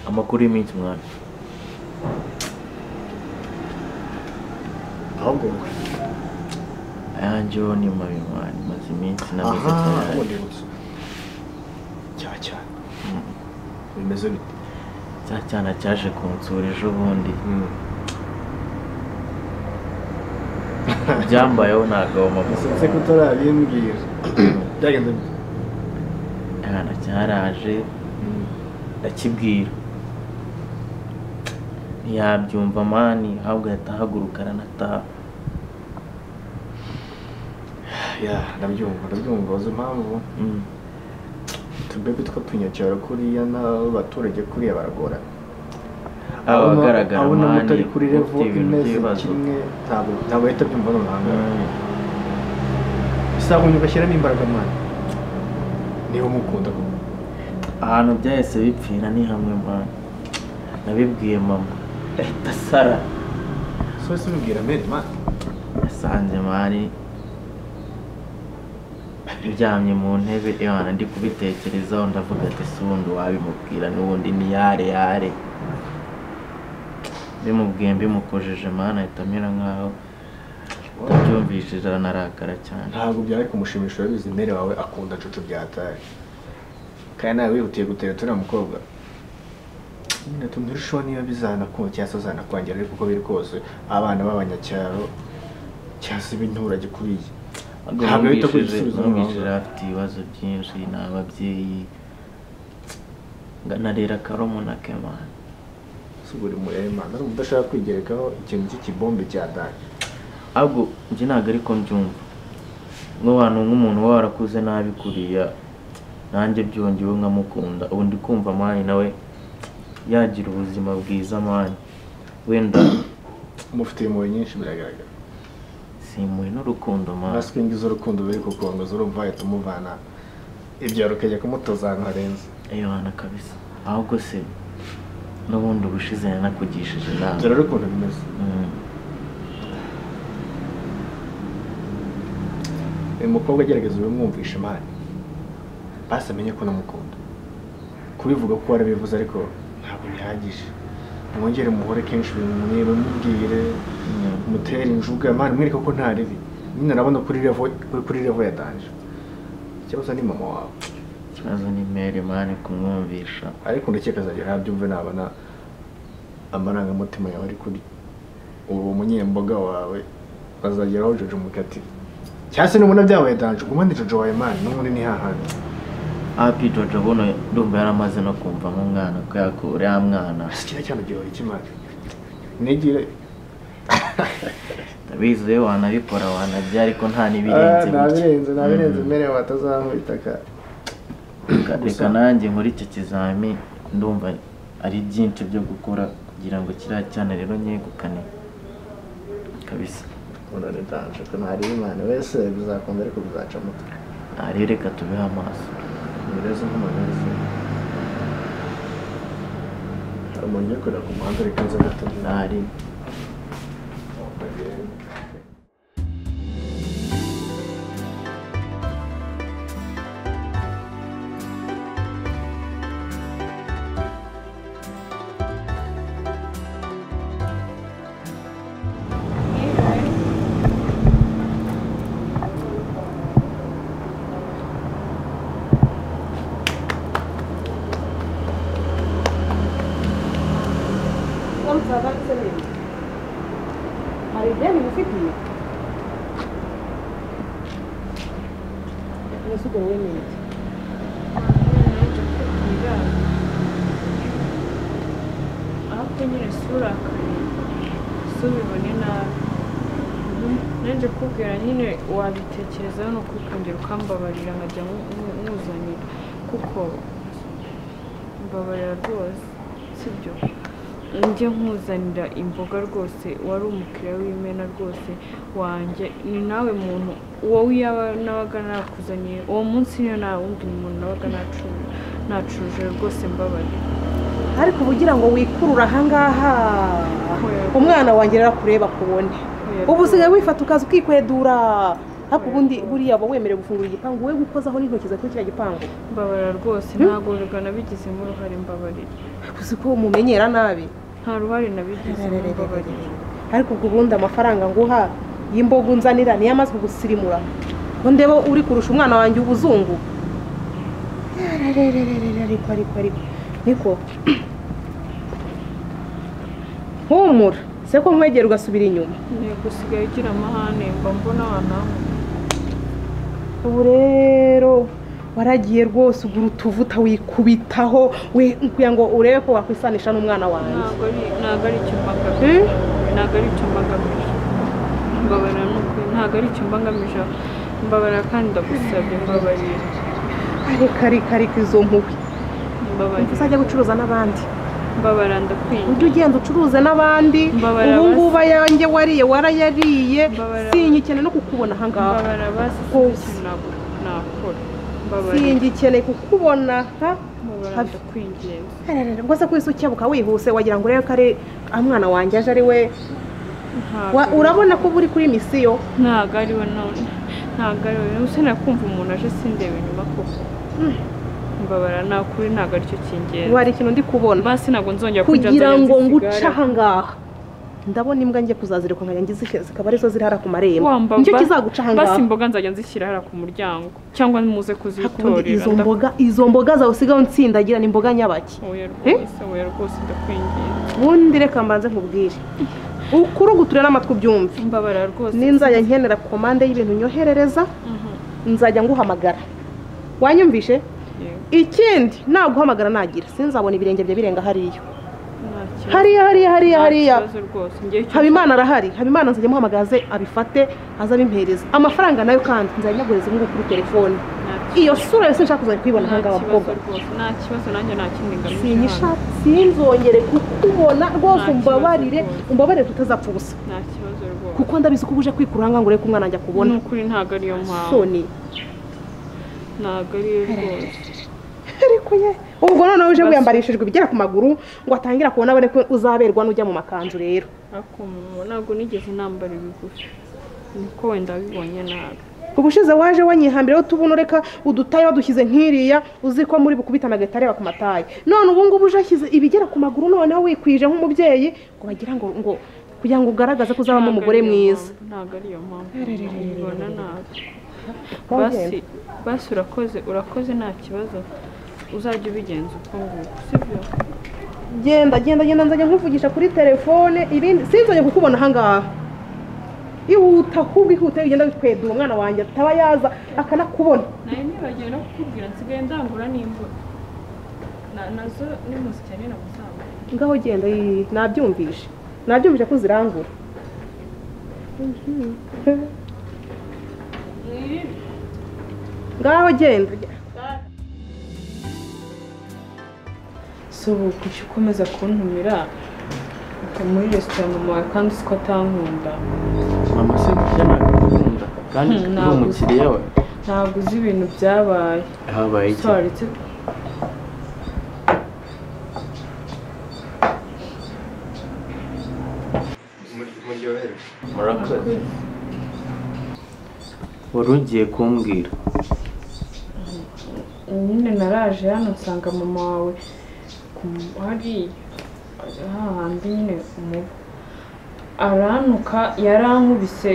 What good do you mean zum Nein? ahubwo Ayanjyeho ni mabi mani maze iminsi namize aha cyane ubundi gusa cya cyane bimeze bite cya cyana cyaje kunsura ejo bundi byambayeho ntagomba ese ko utarabimbwira byagenze bite Cyana cyaraje ndakibwira ntiyabyumva mani ahubwo ahita ahaguruka aranataha ya ndabyumva ndabyumva uzi impamvu Mm. utubebe tw'utunyacyaro kuriya n'abaturage kuriya baragorana aba agaragara abona mutari kuri mani revo ufite ibintu imeze by'ibibazo kimwe ntabwo ntabwo ahita abyumva n'umuhanga Mm. bisa ngo bashyiramo imbaraga mani niba umukunda koko ahantu byahise bipfira ni hamwe mani nabibwiye mama ahita asara so ese ubibwira mbere mani yasanze mari uryamye mu ntebe Imana ndi kubitekerezaho ndavuga ati si ubundi wabimubwira n'ubundi ni yare yare bimubwiye mbimukojeje mani ahita amera nk'aho atabyumvishije aranarakara cyane ntabwo byari kumushimisha urabizi mbere wawe akunda cucu byataye kandi nawe wihutiye gutera turiya mukobwa nyine tunirushaho niba bizanakunda cyangwa se uzanakwangira ariko uko biri kose abana b'abanyacyaro cyangwa se ibinturage kuriya Ahubwo Ntabwo ahita akora numvishije igisubizo numvishije n'amahanga. afite ibibazo byinshi ni ababyeyi nganarera karomuna kemana si buri murema ari umuntu udashaka kwigerekaho ikintu cy'ikibombe cya dani ahubwo njye ntabwo ariko mbyumva nk'abantu nk'umuntu uba warakuze nabi kuriya nanjye byongewe nkamukunda ubu ndi kumva amani nawe yagira ubuzima bwiza amani wenda umufitiye impuhwe nyinshi biragaragara simpuye n'urukundo amani nasi ngizo urukundo biri kukongoza urumva wahita umuvana ibyaro ukajya kumutoza ahantu harenze ayobana kabisa ahubwo se n'ubundi ubushize yanakugishije inama dore urukundo bimeze Mm. uyu mukobwa agerageza ubimwumvisha imana basi amenye ko namukunda kubivuga ko warabivuze ariko ntabwo bihagije mwongere muhore kenshi bimurebe mubwire Mm. mutere injuga mani mwereke ko nta ribi nyine urabona kuri revo kuri revo yatanje ikibazo ni mama wawe ikibazo ni mere mani kumwumvisha ariko ndakeka azagera abyumve nabona amarangamutima yawe ari kuri uwo munyemboga wawe azageraho jojo mukati cyangwa se nubona byabaye danje ugumane jojo wawe mani n'ubundi ni hahandi hapi jojo buno ndumva yaramaze no kumva nk'umwana ko yakura ya mwana kiriya cyane gihora kimara nigire ndabizi we wanabikora wanabya ariko nta Ah, n'ibirenze nabirenze nabirenze Mm. mbere watazamwitaka Reka- reka gusa. nanjye nkore icyo kizami ndumva ari byinshi byo gukora kugira ngo kiriya cyane rero nyegukane kabisa urare danje ko ntari imana wese bizakunda ariko bizaca muto ntarebe reka tubeho amaso ntibirenze nk'umuntu wese hari umuntu uri kureba ku muhanda reka nze gato ntari Comme ça va, c'est mieux. Marie-Bien, vous faites mieux. Je suis dans une minute. ahubwo nyine surakare subibone nabi nanjye kubwira nyine wabitekerezaho ni ukwikungira ukambabarira nkajya nku- nku- nkuzanira kuko mbabarira rwose sibyo njye nkuzanira imboga rwose wari umukiriya w'imena rwose wanjye ni nawe muntu wowe yaba nabaga nakuzaniye uwo munsi niyo nta wundi muntu nabaga nacu- nacuruje rwose mbabarira ariko uba ugira ngo wikurure ahangaha umwana wanjye rero akureba akubone ubu usigaye wifata ukaza ukikwedura ariko ubundi buriya uba wemerewe gufungura igipangu we gukozaho n'intoki zawe kuri kiriya gipangu mbabarira rwose ntabwo nabigizemo uruhare mbabarira uzi ko umumenyera nabi nta ruhare nabigizemo mbabarira ariko ubwo ubundi amafaranga nguha y'imbogo nzanira niyo amaze kugusirimura ngo ndebe uri kurusha umwana wanjye ubuzungu Yararerererere, ariko ariko ariko niko humura se ko nkwegera ugasubira inyuma ntego usigaye ugira amahane mba mbona wanawe ubu rero waragiye rwose ugura utuvuta wikubitaho we- kugira ngo urebe ko wakwisanisha n'umwana wanjye ntabwo ari ntabwo ari icyo mbagamije Hmm? ntabwo ari icyo mbagamije mbabarira ni ukuri ntabwo ari icyo mbagamije mbabarira kandi ndagusabye mbabarira areka reka reka izo mpuhwe mbabarira uzajya gucuruza n'abandi mbabarira ndakwinye ujye ugenda ucuruze n'abandi Mbabarira ubu ngubu ayanjye wariye warayariye Mbabarira. sinyikene no kukubona aha ngaha mbabarira basi Rwose. sinzi ntabwo nakora mbabarira singikeneye kukubona ha mbabarira habi ndakwinginze Ararara, ngo se ko isi ukebuka wihuse wagira ngo urebe ko ari umwana wanjye aje ari we Ntabwo Wa- ari- urabona ko uba uri kuri misiyo ntabwo ari we none ntabwo ari we usa nakumva umuntu aje sindeba inyuma koko mbabara nta kuri ntabwo aricyo kingenzi ubu hari ikintu ndi kubona basi ntabwo nzongera kujya kugira nzongera ngo nguce nzisigare. aha ngaha ndabona imbwa njye kuzazireka nkajya ngize zikaba arizo ziri hariya ku marembo Wa mbamba- nicyo kizaguca aha basi ngaha imboga nzajya nzishyira hariya ku muryango cyangwa muze Hakubundi kuzitorera izo mboga izo mboga zawe usigaho nsindagira ni imboga nyabaki oya rwose oya rwose ndakwinginze ubundi reka mbanze nkubwire ukuri uguture n'amatwi ubyumve mbabara rwose ninzajya nkenera komande y'ibintu nyoherereza Mhm, nzajya nguhamagara wanyumvishe yego, ikindi naguhamagara nagira sinzabona ibirenge bye birenga hariya nta kibazo. hariya hariya hariya Nta hariya kibazo rwose ngewe icyo- habimana arahari habimana nzajya muhamagara aze abifate aze abimpereze amafaranga nayo kandi nzajya nyagureza ngubu kuri telefone nta iyo sura yose nshaka kuzajya kuyibona kibazo, nta aha ngaha kibazo bakobwa rwose nta kibazo nanjye nta kindi ngamije hano. sinyishaka sinzongere kukubona rwose Nta kibazo umbabarire rwose. umbabarire tutazapfa ubusa nta kibazo rwose kuko ndabizi ko uje kwikura aha ngaha ngo urebe ko umwana wanjye akubona ni ukuri ntabwo ariyo mpamvu soni ntabwo ariyo rwose ariko ye ubwo noneho uje Basi. wiyambarishijwe ibigera ku maguru ngo atangira kubona abone ko uzaberwa n'ujya mu makanzu rero ariko umuntu ntabwo nigeze nambara ibigufi niko wenda wabibonye nabi ubushize waje wanyihambiraho tubona ureka udutayi wadushyize nk'iriya uzi ko muri bukubitana agahita areba ku matayi none ubu ngubu uje ashyize ibigera ku maguru noneho wikwije nk'umubyeyi ngo bagira ngo ngo kugira ngo ugaragaze ko uzabamo Ntabwo umugore ariyo mwiza mpamvu, ntabwo ariyo mpamvu Rerererere. mbona nabi Wongere. basi basi urakoze urakoze nta kibazo uzajya ubigenza uko nguko sibyo genda genda genda nzajya nkuvugisha kuri telefone ibindi sinzongeye kukubona aha ngaha ihuta ahubwo ihute ugenda wikwedura umwana wanjye ataba yaza akanakubona nawe nibagiwe no kukubwira nsigaye ndangura n'imvura Na- nazo nimuzikenera muzamure ngaho genda yii, nabyumvishe nabyumvishe ko uzirangura ngaho genda si ubu kujya ukomeza kuntumira ukaba muri resitora mama wawe kandi uzi ko atankunda mama se burya nagukunda kandi Hmm, uri ntabwo uzi. umukiriya we ntabwo uzi ibintu byabaye habaye iki twaretse muryohewe murakoze wari ugiye kumbwira nyine naraje hano nsanga mama wawe ku- hariya hahandi nyine umubu aranuka yarankubise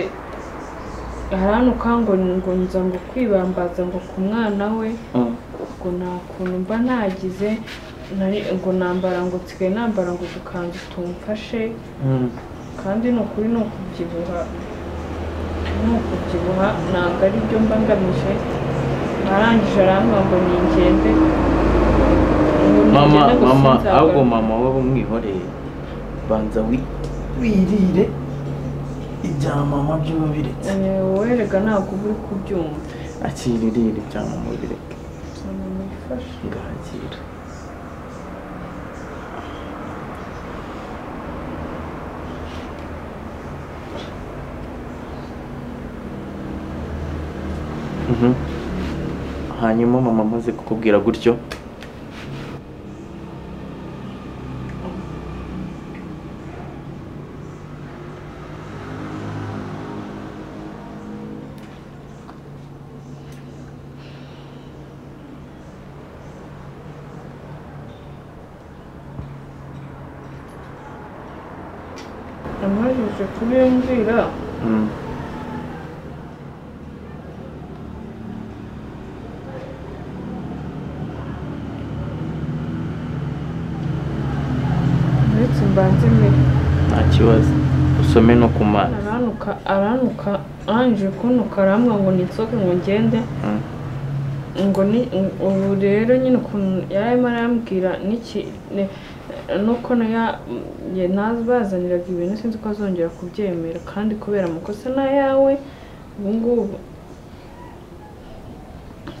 aranuka ngo ngo nza ngo kwibambaza ngo ku mwana we Mm. ngo nta kuntu mba nagize nari- ngo nambara ngo nsigaye nambara ngo udukanzu tumfashe Mm. kandi ni ukuri ni ukubyibuha ni ukubyibuha ntabwo ari byo mba ngamije arangije arambwira ngo ningende Ngo mama ningende gusa mama nzagaruka. ahubwo mama wowe mwihoreye banza wi- wirire ibya mama by'uba biretse Eh, wowe rega ntabwo uba uri kubyumva akiririre ibya mama bireke Mama, mwifashe. ngahakira Mhm. hanyuma mama amaze kukubwira gutyo uje kubiyumvira uretse mbanze mbere nta kibazo usome no ku mazi aranuka aranuka anje kunuka arambwa ngo nitsoke ngo ngende Mm. ngo ni ubu rero nyine ukuntu yari arimo arambwira n'iki ne- nuko nayo bazaniraga ibintu sinzi ko azongera kubyemera kandi kubera amakosa n'ayawe ubu ngubu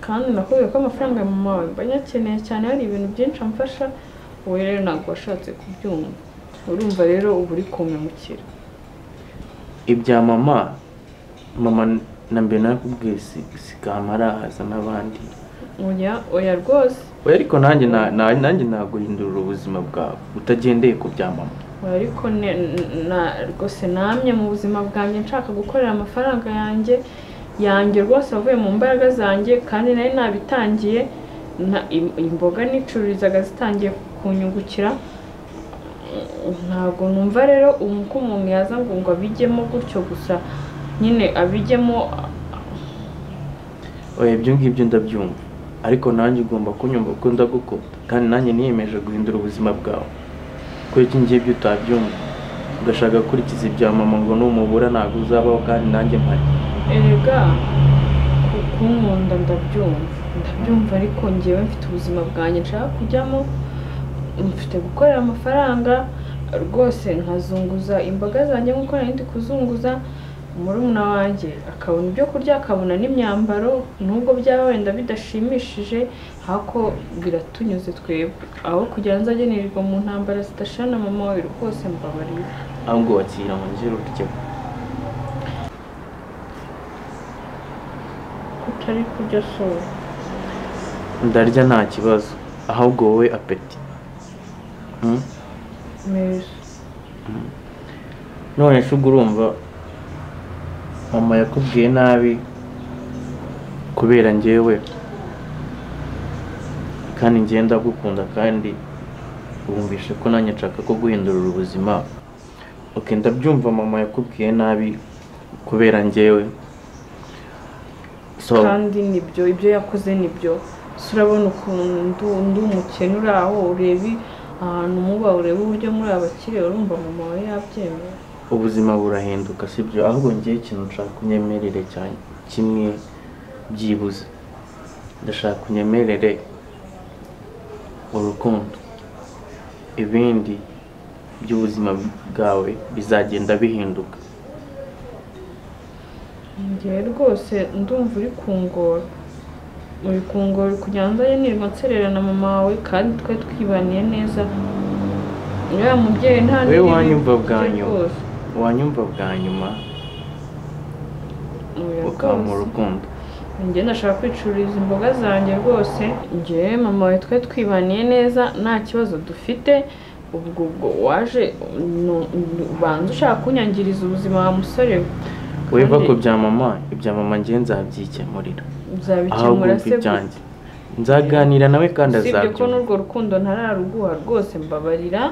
kandi nakubwiye ko amafaranga ya mama wawe mba nyakeneye cyane hari ibintu byinshi amfasha wowe rero ntabwo washatse kubyumva urumva rero uba uri kumpemukira ibya mama mama na mbere nakubwiye si sigama arahaza n'abandi oya oya rwose oya ariko nanjye na- na- nanjye naguhindurira ubuzima bwawe utagendeye ku bya mama oya ariko ne- na rwose namye mu buzima bwanjye nshaka gukorera amafaranga yanjye yanjye rwose avuye mu mbaraga zanjye kandi nari nabitangiye na- im- imboga n'icururizaga zitangiye kunyungukira Mm, ntabwo numva rero ubu ko umuntu yaza ngo ngo abijyemo gutyo gusa nyine abijyemo oya ibyo ngibyo ndabyumva ariko nanjye ugomba kunyumva ko ndagukunda kandi nanjye niyemeje guhindura ubuzima bwawe kubera iki ngibyo utabyumva ugashaka gukurikiza ibya mama ngo numubura ntabwo uzabaho kandi nanjye mpari erega ku- kunkunda ndabyumva ndabyumva ariko ngewe mfite ubuzima bwanjye nshaka kujyamo mfite gukorera amafaranga rwose nkazunguza imboga zanjye nk'uko nari ndi kuzunguza murumuna wanjye akabona ibyo kurya akabona n'imyambaro nubwo byaba wenda bidashimishije ariko biratunyuze twebwe aho kugira ngo nzagenirirwa mu ntambara zidashana mama wawe rwose mbabarira ahubwo wakira ngo ngire urugero kutari kurya sura ndarya nta kibazo ahubwo wowe apeti Hmm? meza none se ubwo urumva mama yakubwiye nabi kubera njyewe kandi njyewe ndagukunda kandi wumvishe ko nanjye nshaka ko guhindurira ubuzima ok ndabyumva mama yakubwiye nabi kubera njyewe so kandi nibyo ibyo yakoze nibyo si urabona ukuntu ndu- ndi umukene uri aho ureba ahantu muba ureba uburyo muri abakire urumva mama we yabyemera ubuzima burahinduka sibyo ahubwo ngewe ikintu nshaka unyemerere cyane kimwe byibuze ndashaka unyemerere urukundo ibindi by'ubuzima bwawe bizagenda bihinduka njyewe rwose ndumva uri kungora uri kungora uri kugira ngo nzajye nirirwa nserera na mama wawe kandi twe twibaniye neza uriya mubyeyi nta Wewe n'ibibi wanyumva bye bwa nyuma. rwose. wanyumva bwa nyuma Oya ukampa rwose. urukundo njye ndashaka kwicururiza imboga zanjye rwose njye mama we twe twibaniye neza nta kibazo dufite ubwo ubwo waje nu- nu- ubanza ushaka kunyangiriza ubuzima wa musore we wowe va Kandi ku bya mama ibya mama ngewe nzabyikemurira aho uzabikemura wumva se ibyanjye nzaganira nawe kandi usibye ko azabyumva n'urwo rukundo ntararuguha rwose mbabarira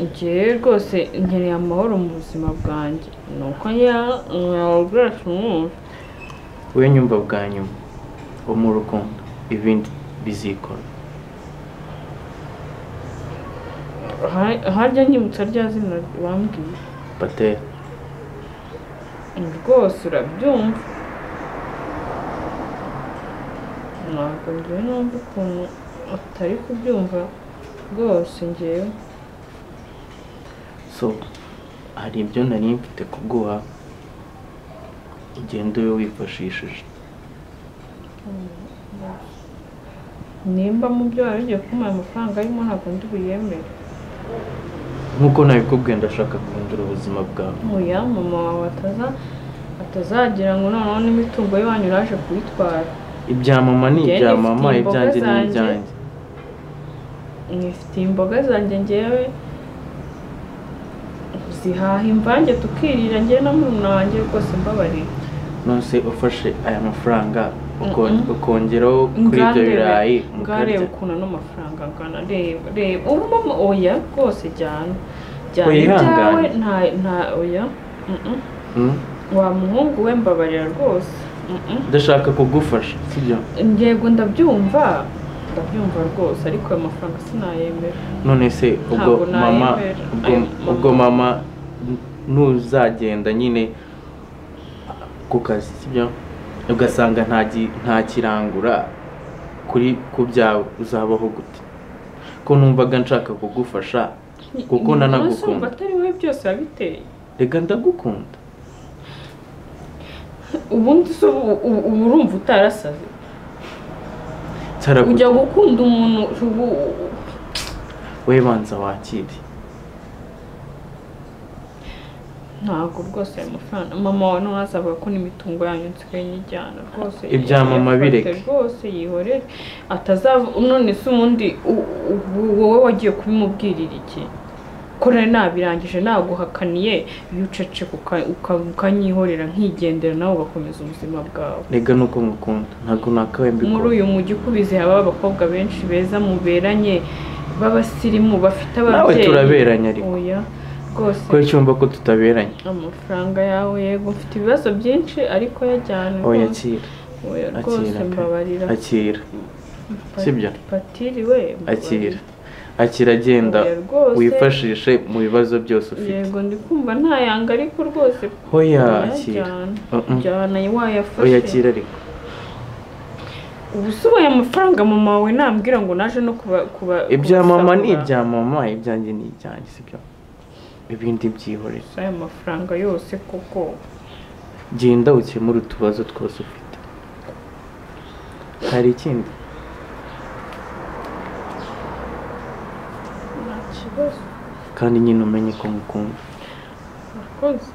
njyewe rwose nkeneye amahoro mu buzima bwanjye ni uko nyawarwacu mwumva wowe nyumva bwa nyuma wo mu rukundo ibindi bizikora Ha- harya nyibutsa rya zina bambwiye patera rwose urabyumva ntabwo njyewe numva ukuntu utari kubyumva rwose njyewe so hari ibyo nari mfite kuguha ugenda ube wifashishije nimba mu byo wari ugiye kumuha amafaranga arimo ntabwo ndi buyemere nk'uko nabikubwiye ndashaka guhindura ubuzima bwawe muya mama wawe ataza atazagira ngo noneho n'imitungo y'iwanyu uraje kuyitwara ibya mama ni Njye ibya nifitiye mama imboga ibyanjye ni zanjye. ibyanjye mwifitiye imboga zanjye ngewe zihaha imvange tukirira ngewe na murumuna wanjye rwose mbabarira nonese ufashe aya mafaranga uko- Mm-mm. ukongeraho kuri ibyo birayi mukarya ukuntu ano mafaranga angana reba reba urumamo oya rwose jyana jyana ibyawe yihanganye. nta nta oya mm-mm. wa muhungu we mbabarira rwose mm-mm. ndashaka kugufasha sibyo yego ndabyumva ndabyumva rwose ariko ayo mafaranga sinayemera none se ubwo Ntabwo nayemera. mama ubwo, Ayo ubwo mama. mama n- ntuzagenda nyine ku kazi sibyo ugasanga nta gi- nta kirangura kuri ku byawe uzabaho gute ko numvaga nshaka kugufasha kuko Umunsi wumva nanagukunda atari wowe byose wabiteye reka ndagukunda ubundi se ubu- ubu- ubu urumva utarasaze Nsaraguta. ujya gukunda umuntu ubu we banza wakire ntabwo rwose ayo mafaranga mama wawe ntazavuga ko n'imitungo yanyu nsigaye nyijyana rwose Ibya mama yafate bireke. rwose yihorere atazava none se ubundi u- u- wowe wagiye kubimubwirira iki ko nari nabirangije naguhakaniye iyo ucece uka- uka- ukanyihorera nkigendera nawe ugakomeza ubuzima bwawe rega nuko mukunda ntabwo nakawe muri mbikora uyu mujyi ukubize haba abakobwa benshi beza muberanye b'abasirimu bafite nawe ababyeyi turaberanye ariko oya rwose kubera cyumva ko tutaberanye amafaranga yawe yego mfite ibibazo byinshi ariko yajyana oya rwose akira Oya, rwose akira pe. mbabarira akira sibyo? patiri we mbabarira. akira akira agenda Oya, rwose. wifashishe mu bibazo byose ufite yego ndi kumva ntayanga ariko rwose oya oya, akira jyana. Mm-mm. jyana oya wayafashe akira ariko ubu se ubaye amafaranga mama wawe nambwira ngo naje no kuba kuba ibya mama ni kubisahura. ibya mama ibyanjye ni ibyanjye sibyo ibindi byihorere Si aya mafaranga yose koko genda ukemure utubazo twose ufite hari ikindi nta kibazo kandi nyine umenye ko mukunda murakoze